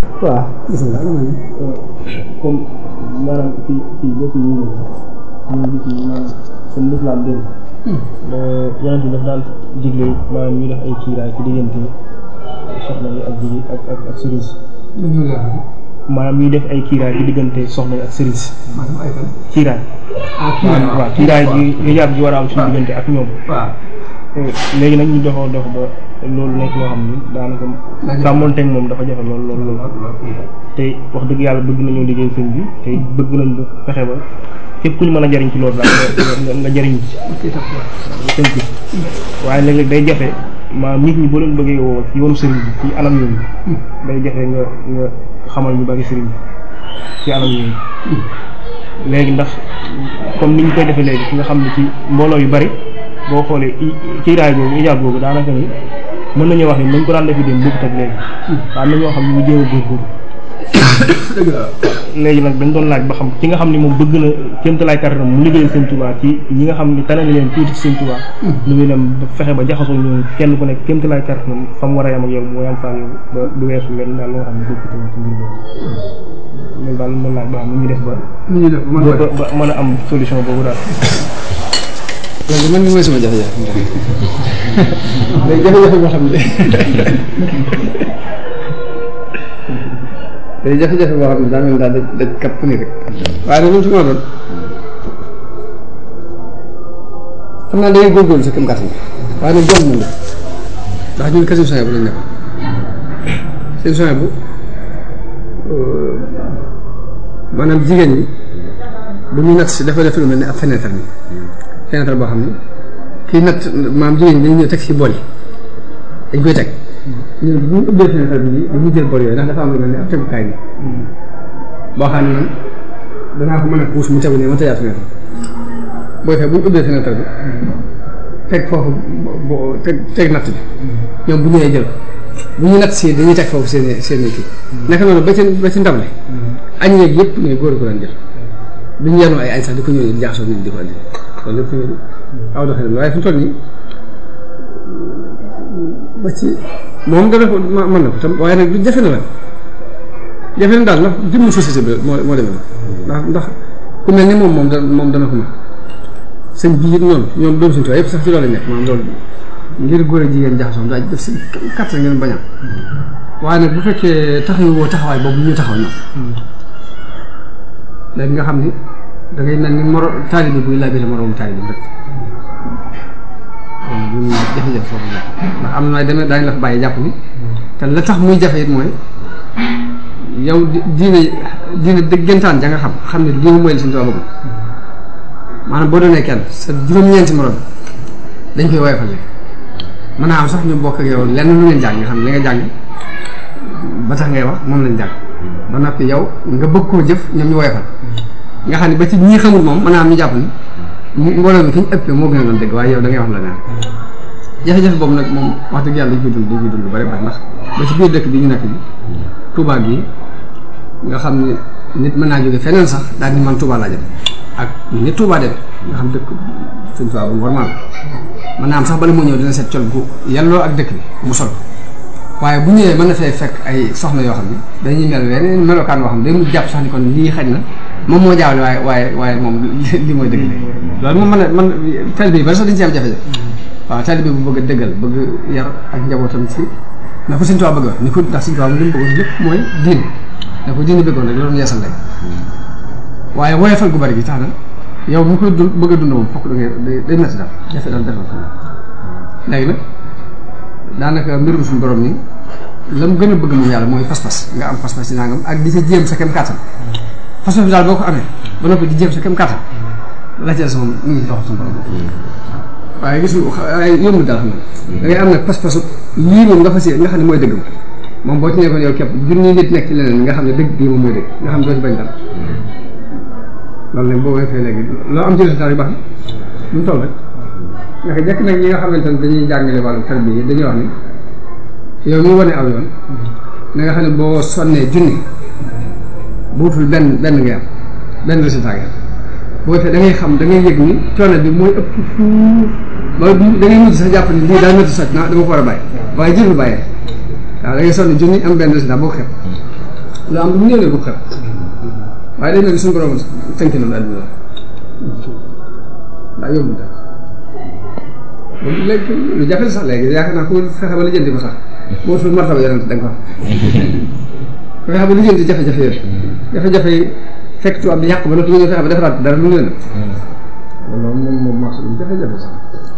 waaw bisimilah comme maanaam ci ci bés yi ñu ñu gis ni maanaam comme l'islam dégg yonent bi daf daan digle maanaam ñu def ay kiiraay ci diggante soxna yi ak jigéen ak ak ak sëriñ si maanaam ñuy def ay kiiraay ci diggante soxna yi ak sëriñ si maanaam ay fan. kiiraay ah maanaam waaw kiiraay bi hijaab bi war a am suñu diggante ak ñoom waaw. léegi nag ñu doxoo dox ba loolu nekk loo xam ni daanaka sàmmonteeg moom dafa jafe lool lool lool te wax dëgg yàlla bëgg nañoo liggéey sëñ bi te bëgg nañ bu fexe ba képp ku ñu mën a jariñ ci loolu daal nga nga nga jariñ ci sëñ bi waaye léeg-léeg day jafe maanaam nit ñi boo leen bëggee woo ci yoonu sëriñ bi ci anam yooyu day jafe nga nga xamal ñu bari sëriñ bi ci anam yooyu léegi ndax comme ni ñu koy defee léegi fi nga xam ne ci mbooloo yu bari boo xoolee i kiiraay boobu ijaab boobu daanaka ni mën nañu wax ni nañ ko daan defi dem bokkut ak léegi waaw am na ñoo xam ne ñu jéem a góorgóorlu dëgg la léegi nag dañ doon laaj ba xam ki nga xam ne moom bëgg na kéemtalaay kàttanam mu liggéey sëñ Tuubaa ci ñi nga xam ne tane na leen tuuti ci sëñ Tuubaa lu muy dem ba fexe ba jaxasoo ñoom kenn ku nekk kéemtalaay kàttanam fa mu war a yam ak yow moo yam faa yow ba du weesu leen daal loo xam ne bokkut ak ci mbir boobu loolu daal doon laaj ba xam nu ñuy def ba nu ñuy def ba mën ko def ba mën a am solution boobu daal loolu man mii mooy sama jafe-jafe. day jafe-jafe boo xam ne day jafe-jafe boo xam ne daa mel ni daal daj daj kapp ni rek. waaye nag loolu su ma doon xam naa day góorgóorlu sa këm kàttan waaye nag jom moom ndax ñun kese soxna bu lañ nekk seen soxna bu maanaam jigéen ñi bu ñu natt si dafa def lu mel ne ab fenêtre ni fenêtre boo xam ne kii natt maam jigéen ñi dañu ñëw teg si bool yi dañ koy teg ñun bu ñu ubbee fenêtre bi nii dañuy jël bool yooyu ndax dafa am lu mel ne ab tegukaay ni boo xam ne man danaa ko mën a puus mu tegu ne ma tëjaat fenêtre booy fee bu ñu ubbee fenêtre bi teg foofu bo teg teg natt bi ñoom bu ñëwee jël bu ñu natt si dañuy teg foofu seen i seen i kii naka noonu ba ci ba ci ndab li añ yeeg yëpp ne góor ko daan jël duñu yenu ay añ sax di ko ñëw di jaxasoo nit di ko andi loolu lépp fi nga aw doxalin waaye fi mu toll nii ba ci moom dana ko ma mën na ko tam waaye nag du jafe na la jafe na daal ndax jëmm société bi moo moo demee ndax ndax ku mel ni moom moom dana moom dana ko mën sëñ bii it noonu ñoom doom suñu tubaab yëpp sax ci loolu lañ nekk maanaam loolu ngir góor a jigéen jaxasoo daal def si kàttan ngeen bañam waaye nag bu fekkee taxawu woo taxawaay boobu ñu taxaw ñoom léegi nga xam ni da ngay mel ni moro taalibe buy labiré moroom taalibe rek loolu lu ñuy jafe-jafe foofu la ndax am na demee daañu la fa bàyyi jàpp ni te la tax muy jafe it mooy yow di diine diine dëggantaan ja nga xam xam ne lii mooy li suñu tubaab bëgg maanaam boo doonee kenn sa juróom-ñeenti morom dañ koy woyofal léegi mën naa am sax ñu bokk ak yow lenn lu ngeen jàng nga xam ne li nga jàng ba tax ngay wax moom lañ jàng ba noppi yow nga bëgg koo jëf ñoom ñu woyofal nga xam ne ba ci ñii xamul moom mën naa am ñu jàpp ni mbooloo mi fi ñu ëppee moo gën a doon dëgg waaye yow da ngay wax la neen jafe-jafe boobu nag moom wax dëgg yàlla dañ koy dund dañ koy dund lu bari bari ndax ba ci biir dëkk bi ñu nekk bi Touba gi nga xam ne nit mën naa jóge feneen sax daal ni man Touba laa jëm ak ni Touba dem nga xam dëkk suñ Touba bu normal mën naa am sax bala moo ñëw dina seet col gu yàlloo ak dëkk bi mu sol waaye bu ñëwee mën na fee fekk ay soxna yoo xam ne dañuy mel weneen melokaan boo xam ne day mu jàpp sax ni kon lii xaj na moom moo jaawle waaye waaye waaye moom li mooy dëgg loolu moom mën a man taalibe yi bari sax dañu ci am jafe-jafe waaw taalibe bu bëgg a dëggal bëgg yar ak njabootam ci na ko Sëñ Tuubaa bëgg ni ko ndax Sëñ Tuubaa li mu bëggoon lépp mooy diin na ko diine bëggoon rek loolu yeesal rek waaye woyofal gu bari gi tax na yow mu koy dund bëgg a dund moom fokk da ngay day métti daal jafe daal defal ko léegi nag daanaka mbirum suñu borom ni la mu gën a bëgg moom yàlla mooy pas-pas nga am pas-pas ci nangam ak di sa jéem sa kem kàttan pas-pas bi daal boo ko amee ba noppi di jéem sa kem kàttan la ca des moom mu ngi dox suñu borom waaye gis nga yomb daal xam nga da ngay am nag pas-pasu lii moom nga fas yéene nga xam ne mooy dëgg moom boo ci nekkoon yow képp junni nit nekk ci leneen nga xam ne dëgg bii moom mooy dëgg nga xam ne doo ci bañ dara loolu nag boo defee léegi loo am ci résultat yu baax na lu mu toll rek naka jekk nag ñi nga xamante ne dañuy jàngale wàllu tarbiya yi dañuy wax ni yow mi wane aw yoon na nga xam ne boo sonnee junni buutul benn benn ngay am benn résultat ngay am boo defee da ngay xam da ngay yëg ni coono bi mooy ëpp fuuf ba da ngay mujj sax jàpp ni lii daa métti soj na dama ko war a bàyyi waaye jël bu bàyyee waaw da ngay sonn junni am benn résultat boo ko xeeb lu am lu mu néew ne bu xel waaye day mel ni suñu borom tënk na àdduna la daa yóbbu daal loolu léegi lu jafe la sax léegi yaakaar naa ku fexe ba lijjanti ko sax boo sul martaba yonent da nga ko am fexe ba lijjanti jafe-jafe yooyu jafe-jafe yi fekk tubaab bi yàq ba noppi nga fexe ba defaraat dara lu mu leen loolu moom moom marché bi jafe-jafe sax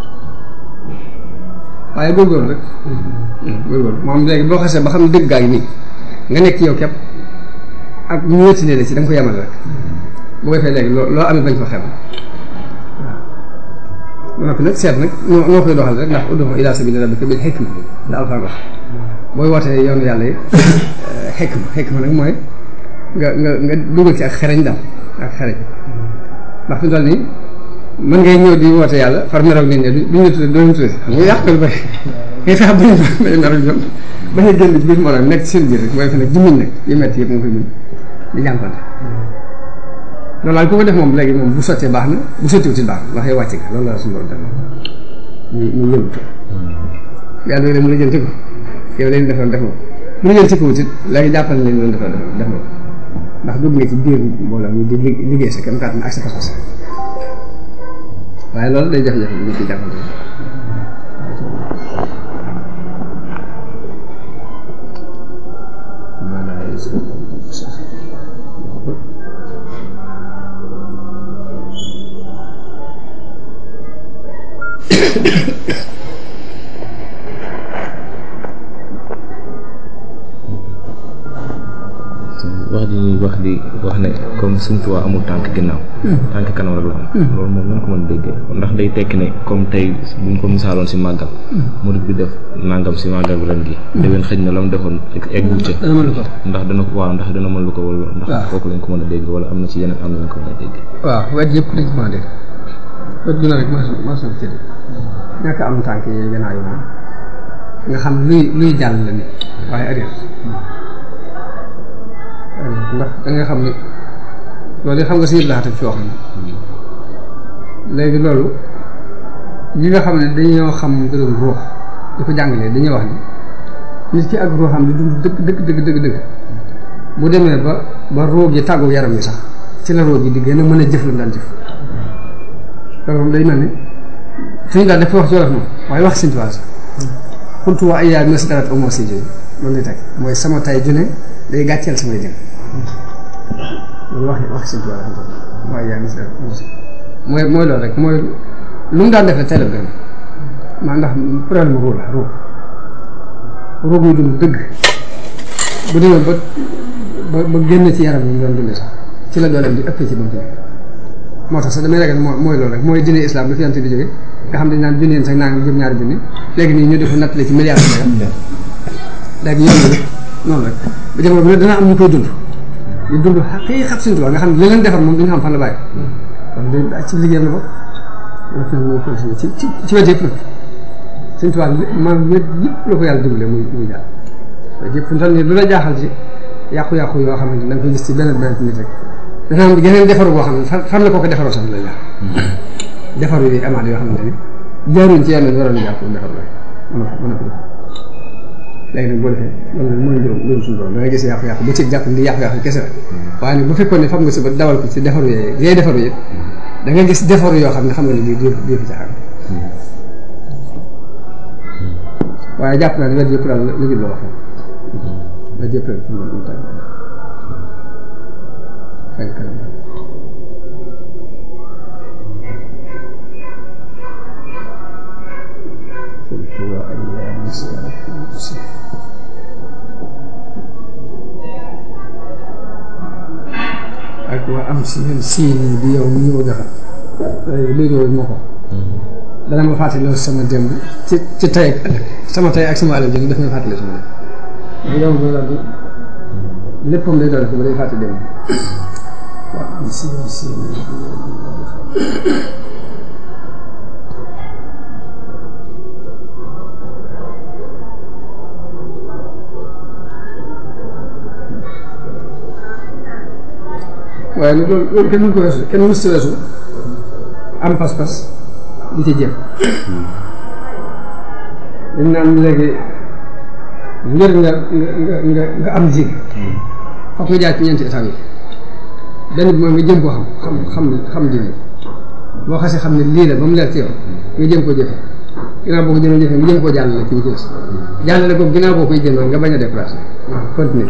waaye góorgóorlu rek góorgóorlu moom léegi boo xasee ba xam ne dëgg gaa ngi nii nga nekk ci yow képp ak ñu wéttilee la ci da nga ko yemal rek bu ko defee léegi loo loo amee bañ ko xeeb waaw ba noppi nag seet nag noo noo koy doxal rek ndax ud'u ilaa sabiili rabbika bil hikma la Alxuraan wax booy wootee yoonu yàlla yi hikma hikma nag mooy nga nga nga dugal ci ak xereñ daal ak xereñ ndax fi mu toll nii mën ngay ñëw di woote yàlla far meroog nit ñi duñ la tuddee doo leen tuddee xam nga yàq lu bëri ngay fexe bañ bañ meroog ñoom bañ a génn ci biir moroom nekk ci seen biir rek mooy fi nag jimmiñ nag yu metti yëpp nga koy muñ di jànkonte loolu daal ku ko def moom léegi moom bu sottee baax na bu sottiwuti baax na ndax yow wàcc nga loolu la suñu borom def ñu ñu yëngatu yàlla léegi mu la jënti ko yow leen defoon def nga mu la jënti ko wutit léegi jàppal leen doon defoon def nga ndax dugg nga ci biir mbooloo ñu di liggéey sa kem kàttan ak sa pas-pas waaye loolu day jafe-jafe bi ñu ci jàppante wax ji ñuy wax di wax ne comme Sëñ Tuubaa amul tànk ginnaaw tànk kanam rek la am loolu moom nan ko mën a déggee ndax day tekki ne comme tey buñ ko misaaloon si màggal murid bi def nangam si màggal ren gi déwén xëj na la mu defoon eggu ca dana mën lu ko ndax dana ko waaw ndax dana mën lu ko wala ndax waaw. kooku lañ ko mën a dégg wala am na ci yeneen am na lañ ko mën a dégg waaw wet yëpp dañ ko mën a dégg wet gu ne rek mas mas na ci ñàkk am tànk yi gannaaw yi moom nga xam luy luy jàll la nit waaye arrière ndax da nga xam ne loolu yi xam nga si yëpp laata ci wax léegi loolu ñi nga xam ne dañoo xam mbirum ruux di ko jàngalee dañuy wax ni nit ki ak ruuxam di dund dëgg dëgg dëgg dëgg dëgg bu demee ba ba ruux gi tàggu yaram wi sax ci la ruux gi di gën a mën a jëf lu mu daan jëf loolu moom day mel ni suñu daal dafa wax ci wolof moom waaye wax Sëñ Tuubaa sax xultu wa ay yaay mes darat amoo si jooyu loolu lay teg mooy sama tay june day gàcceel samay jën loolu wax wax Sëñ Tuubaa la waaye yaay mes darat amoo si mooy mooy loolu rek mooy lu mu daan def rek tey la gën maa ndax problème ruux la ruux ruux muy dund dëgg bu demee ba ba ba génn ci yaram yi mu doon dundee sax ci la dooleem di ëppee ci ba mu fi nekk moo tax sax damay ragal moo mooy loolu rek mooy diine islam bi fi yante di jóge nga xam ne naan junni yéen sax naa ngi jëm ñaari junni léegi nii ñu defa nattale ci milliards de léegi yoon rek noonu rek ba jamono bi nag dana am ñu koy dund di dund xaqi xat Sëñ Tuubaa nga xam ne li leen defar moom duñu xam fan la bàyyi kon day daa ci liggéeyam la ko nag nag moo continué ci ci ci wet yëpp nag Sëñ Tuubaa man wet yëpp la ko yàlla dimbale muy muy jàll wet yëpp fu mu toll nii lu la jaaxal ci yàqu-yàqu yoo xamante ne da nga koy gis ci benn benn nit rek dana am geneen defaru boo xam ne fan fan la ko ko defaroo sax la jaar defaru yi amaat yoo xamante ni jaaruñ ci yenn waroon jàpp defar la mën a mën a ko léegi nag boo defee loolu mooy mbirum mbirum suñu borom da nga gis yàqu-yàqu ba ci jàpp ni yàqu-yàqu kese la waaye nag bu fekkoon ne fam nga si ba dawal ko ci defaru yooyu yooyu defaru yi da nga gis defaru yoo xam ne xam nga ne lii di di fi caxaan waaye jàpp naa ne wet yëpp daal liggéey la wax wet yëpp rek mu mu tàgg fenk kanam قلت وأيام السلام ak waa am si yéen siin bi yow mi ñëw defar léegi loolu moo ko dana ma fàttali sama démb ci ci tey ak ëllëg sama tey ak sama ëllëg jënd daf may fàttali sama démb yow loolu daal di léppam day doon ko ba day fàttali démb waa am si yéen siin bi yow mi ñëw defar waaye nag loolu loolu kenn mënu ko weesu kenn mësu weesu am pas-pas di ci jëm dañ naan léegi ngir nga nga nga nga am ji foog nga jaar ci ñeenti état yi benn bi mooy nga jëm koo xam xam xam xam diine boo xasee xam ne lii la ba mu leer ci yow nga jëm koo jëfe ginnaaw boo ko jëmee jëfe nga jëm koo jàllale ci ñu ci des jàllale ko ginnaaw boo koy jëm nga bañ a déplacé continuer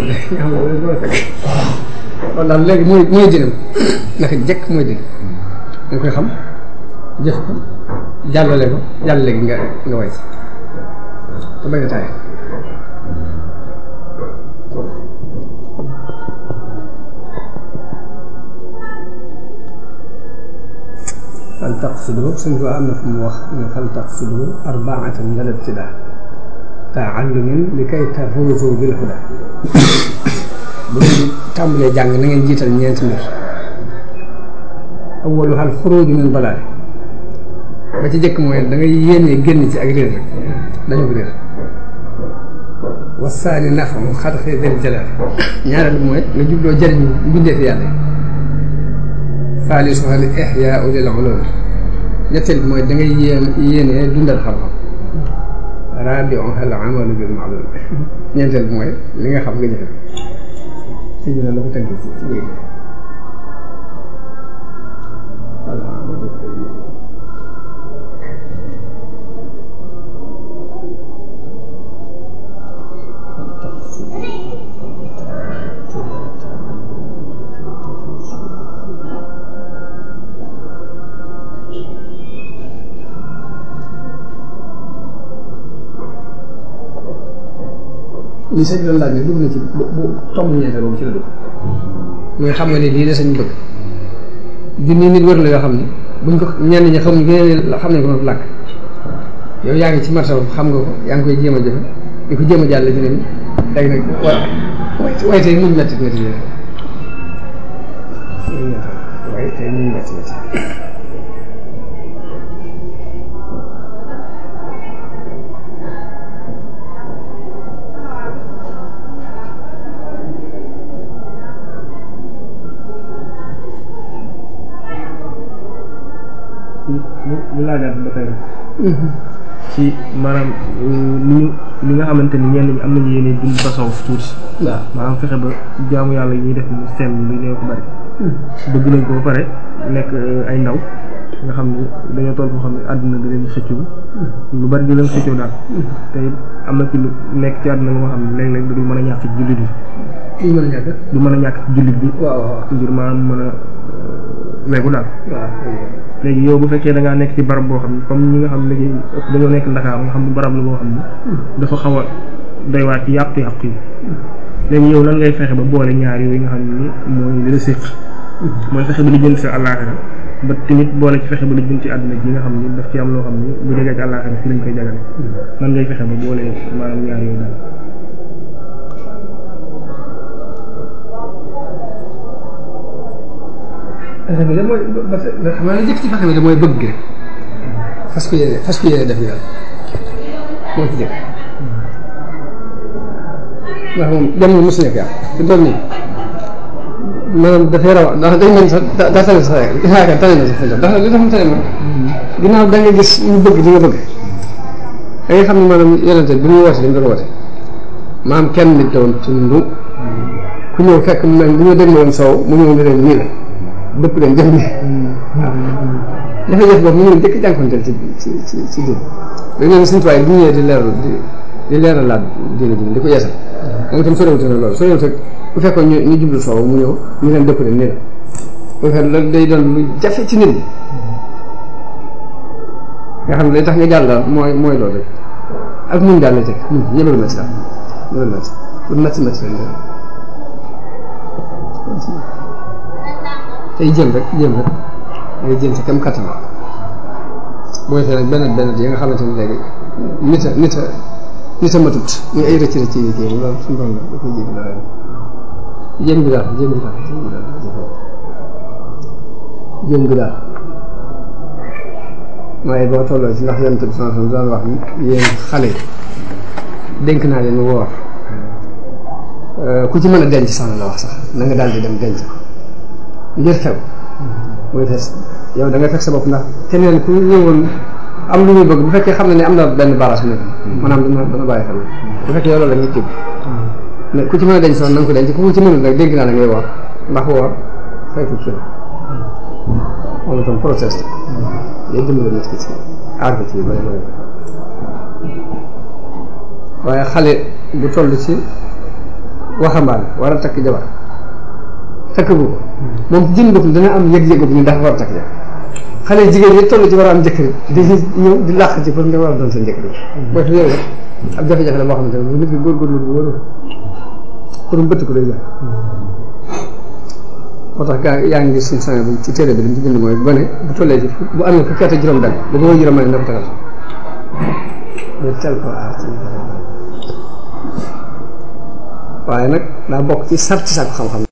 kon daal léegi mooy mooy dinam naka jekk mooy din nga koy xam jëf ko jàllale ko jàllale gi nga nga way te bañ a taay fal taqsidu suñ ko am na fu mu wax ne fal taqsidu arbaatan lal ibtidaa taallumin li kay tafuuzu bil huda bu ngeen di tàmbalee jàng na ngeen jiital ñeenti mbir awaluha al xuruuju min dalaal ba ci jëkk mooy da ngay yéenee génn ci ak réer rek dañu ko réer wasaani nafu xadxi del jalaal ñaareel bi mooy nga jubloo jëriñu mbindeef yàlla saalisuha al ixyaau lil ulum ñetteel bi mooy da ngay yéen yéenee dundal xam-xam raabiuha al amalu bil maalum ñeenteel bi mooy li nga xam nga jëfe si ñu ne la ko tënk ci ci léegi li sëñ doon laaj ne dugg na ci bu bu tomb ñeente boobu ci la dugg mooy xam nga ne lii la sañ bëgg junni nit wër la yoo xam ne buñ ko ñenn ñi xamuñ gën xam nañ ko noonu làkk yow yaa ngi ci marsa xam nga ko yaa ngi koy jéem a jëfe di ko jéem a jàll ci nit ñi léegi nag wa waaye tey muñ metti metti yi waaye tey muñ metti metti ñu ñu laajaat ba tey ci maanaam ni ñu li nga xamante ni ñenn ñi am nañu yéene dund tasawuf tuuti waaw maanaam fexe ba jaamu yàlla yi ñuy def ñu sell lu néew ko bari bëgg nañ ko ba pare nekk ay ndaw nga xam ni dañoo toll foo xam ne àdduna da leen xëccoo lu bari di leen xëccoo daal te am na ci lu nekk ci àdduna nga xam ne léeg-léeg da du mën a ñàkk ci jullit bi li ñu mën a ñàkk du mën a ñàkk ci jullit bi waaw waaw ngir maanaam mën a weegu daal waaw léegi yow bu fekkee da ngaa nekk ci barab boo xam ne comme ñi nga xam ne léegi ëpp dañoo nekk Ndakaar nga xam ne barab la boo xam ne dafa xaw a doy waat ci yàqu-yàqu yi léegi yow nan ngay fexe ba boole ñaar yooyu nga xam ne mooy li la séq mooy fexe ba li jënd sa àllaaxira ba tamit boole ci fexe ba li jënd ci àdduna ji nga xam ne daf ci am loo xam ne bu jegee ci àllaaxira fi lañ koy jagale nan ngay fexe ba boole maanaam ñaar yooyu daal fexe bi de mooy ba xam naa ne jëkk ci fexe bi de mooy bëgg rek fas ko yéene fas ko yéene def yàlla moo ci jëkk ndax moom jamono mos nekk yàlla fi doon nii maanaam dafay raw ndax day mel sax daa daa tane sax rek yaakaar tane na sax fi ndax li tax mu tane moom ginnaaw da nga gis ñu bëgg di nga bëgg da nga xam ne maanaam yonente bi mu woote li mu doon woote maam kenn nit la woon ci ndu ku ñëw fekk mu mel bu ñu déglu woon soow mu ñëw ne leen nii la dëpp leen jëf nii waaw jafe-jafe boobu mu ngi jëkk jànkonteel ci ci ci ci diin da ngeen suñu tuwaay bu ñëwee di leeral di di leeralaat diine ji di ko yeesal moom itam sorewute na loolu sorewute bu fekkoon ñu ñu jublu soow mu ñëw ñu leen dëpp leen nii la bu fekkee loolu day doon lu jafe ci nit ñi nga xam ne day tax nga jàll daal mooy mooy loolu rek ak muñ daal la teg muñ ñëbal métti daal ñëbal métti pour métti métti leen tey jëm rek jëm rek ngay jëm sa kem kattan booy fee nag benn benn yi nga xamante ni léegi nit a nit a nit a matut muy ay rëcc rëcc yi kii loolu suñu borom la da koy jéggi la ren jëm gi daal jëm gi daal jëm gi daal jëm gi daal waaye boo tolloo ci ndax yonent bi sallallahu alayhi wasallam daan wax ni yéen xale yi dénk naa leen woor ku ci mën a denc sax la wax sax na nga daal di dem denc ko ngir xew mooy fees yow da nga fekk sa bopp ndax keneen ku ñëwoon am lu muy bëgg bu fekkee xam na ne am na benn barage bu nekk maanaam dana dana bàyyi xel bu fekkee yow loolu la ñuy jëm ne ku ci mën a denc soxna na nga ko denc ku ci mënul nag dégg naa la ngay woor ndax woor xeetu ci la moom itam process day dimbali nit ki ci àgg ci yu bëri bëri waaye xale bu toll ci waxambaane war a takk jabar takk bu ko moom ci jën boppam dana am yëg-yëgu bi ñu dafa war a takk jabar xale jigéen yi toll ci war a am jëkkër di ñëw di làq ci pour nga war a doon seen jëkkër boo fi yow ab jafe-jafe la boo xamante ne nit ki góorgóorlu bu wóor pour mu bëtt ko day jël moo tax gaa yaa ngi gis suñu sang bi ci téere bi li mu ci bind mooy gone bu tollee ci bu amee fukki at ak juróom benn bu ko koy juróom na ko tagal ñu tel ko aar ci waaye nag daa bokk ci sarti sàkku xam-xam